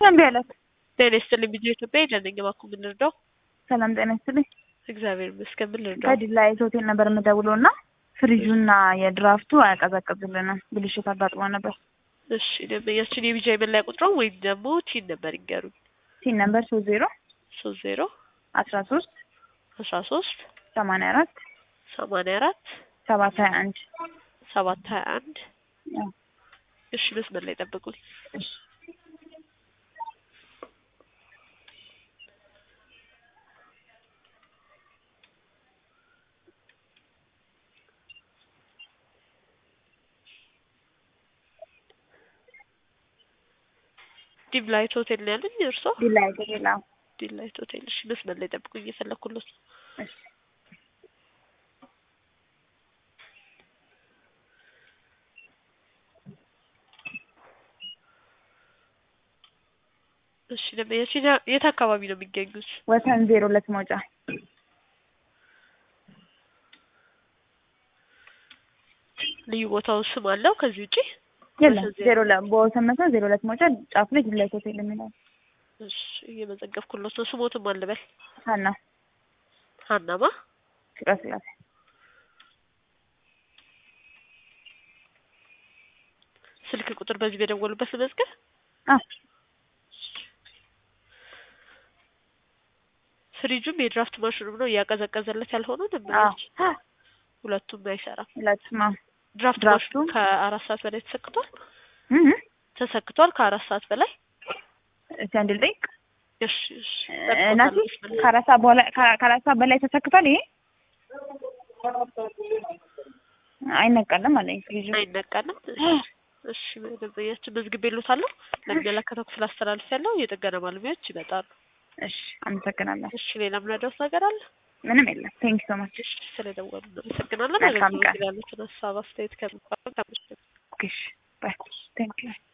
እምቢ አላት። ጤና ይስጥልኝ ቢዚ ኢትዮጵያ ሄደንኝ እባክዎ ምን ልርዳው? ሰላም ጤና ይስጥልኝ። እግዚአብሔር ይመስገን ምን ልርዳው? ከዲላ የት ሆቴል ነበር የምደውለው እና ፍሪጁና የድራፍቱ አያቀዘቅዝልንም ብልሽት አጋጥሞ ነበር። እሺ ደንበኛችን የቢጃይ መለያ ቁጥሯን ወይም ደግሞ ቲን ነበር ይንገሩኝ። ሲን ነበር ሶስት ዜሮ ሶስት ዜሮ አስራ ሶስት አስራ ሶስት ሰማንያ አራት ሰማንያ አራት ሰባት ሀያ አንድ ሰባት ሀያ አንድ እሺ መስመር ላይ ጠብቁኝ። ዲም ላይት ሆቴል ነው ያለኝ እርሶ? ዲላ ሆቴል አዎ። ዲም ላይት ሆቴል እሺ መስመር ላይ ጠብቁኝ እየፈለኩለት ነው። እሺ እሺ ደንበኛችን የት አካባቢ ነው የሚገኙት? ወሰን ዜሮ ሁለት መውጫ ልዩ ቦታው ስም አለው ከዚህ ውጪ? የለም ወሰን ዜሮ ሁለት በወሰን መስመር ዜሮ ሁለት መውጫ ጫፍ ላይ ዲላ ሆቴል የሚለው እሺ እየመዘገብኩለት ነው። ስሞትም አልበል ሀና ሀናማ ፍቅረ ስላሴ ስልክ ቁጥር በዚህ በደወሉበት ልመዝገብ? አዎ ፍሪጁም የድራፍት ማሽኑም ነው እያቀዘቀዘለት ያልሆነው አዎ ደንበኛችን ሁለቱም አይሰራም። ሁለቱም አዎ ድራፍት ድራፍቱ? ማሽኑ ከአራት ሰዓት በላይ ተሰክቷል እህ ተሰክቷል ከአራት ሰዓት በላይ እስቲ አንድ ልጠይቅ እሺ እሺ እናቴ ከአራት ሰዓት በኋላ ከ- ከአራት ሰዓት በላይ ተሰክቷል ይሄ አይነቀልም አለኝ ፍሪጁ አይነቀልም። እሺ እሺ ደንበኛችን መዝግቤልዎታለሁ። ለሚመለከተው ክፍል አስተላልፌያለሁ። የጥገና ባለሙያዎች ይመጣሉ። እሺ አመሰግናለሁ እሺ ሌላ ምናደርስ ነገር አለ? ምንም የለም ቴንክ ሶ ማች እሺ ስለደወሉ እናመሰግናለን። መልካም ቀን። አገልግሎት ያሉትን ሀሳብ አስተያየት ከሚባለው ኦኬ ባይ ቴንክ ዩ